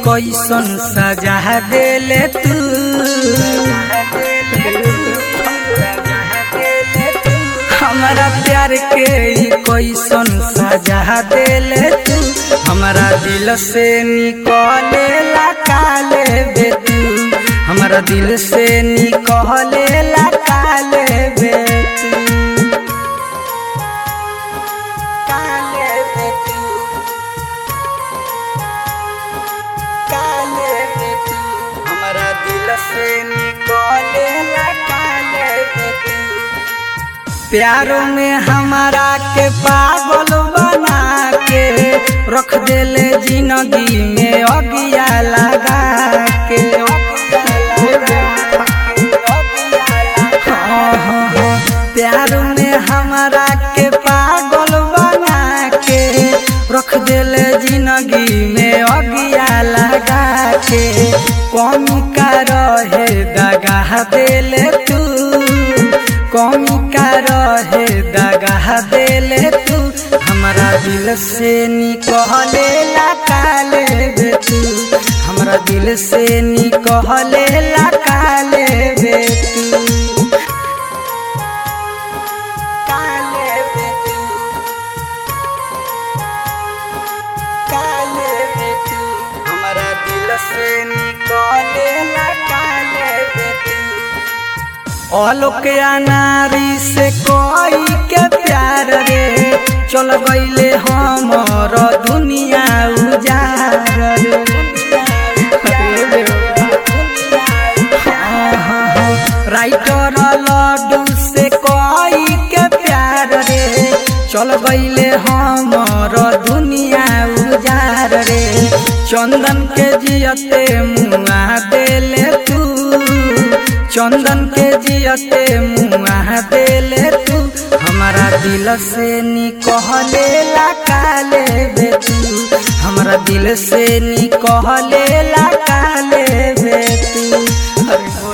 कैसन सजा देले तू हमारा प्यार के ई कैसन सजा देले तू हमारा दिल से निकले ला काले बे तू हमारा दिल से निकले ला काले बे तू काले बे तू काले बे तू हमारा दिल से निकले ला काले बे तू प्यारों में हमारा के पागल बना के रख देले जिंदगी में अगिया लगा के हाँ, हाँ, हाँ। प्यारों में हमारा के पागल बना के रख देले जिंदगी में अगिया लगा के कौन का रहे दगा देले तू कौमी का रहे दगा देले तू हमारा दिल से निकले ला काले बे तू हमारा दिल से निकले ला काले बे तू काले बे तू काले बे तू हमारा दिल से निकले ला काले बे तू आलोक नारी से कोई के प्यार रे चल गईले हमर दुनिया उजार रे हाँ, हाँ, हाँ। राइटर लड्डू से कोई के प्यार रे चल गईले हमर दुनिया उजार रे चंदन के जियते मुआ देले तू चंदन के जियते मुआ देले तू हमारा दिल से निकले ला काले बे तू हमारा दिल से निकले ला काले बे तू अरे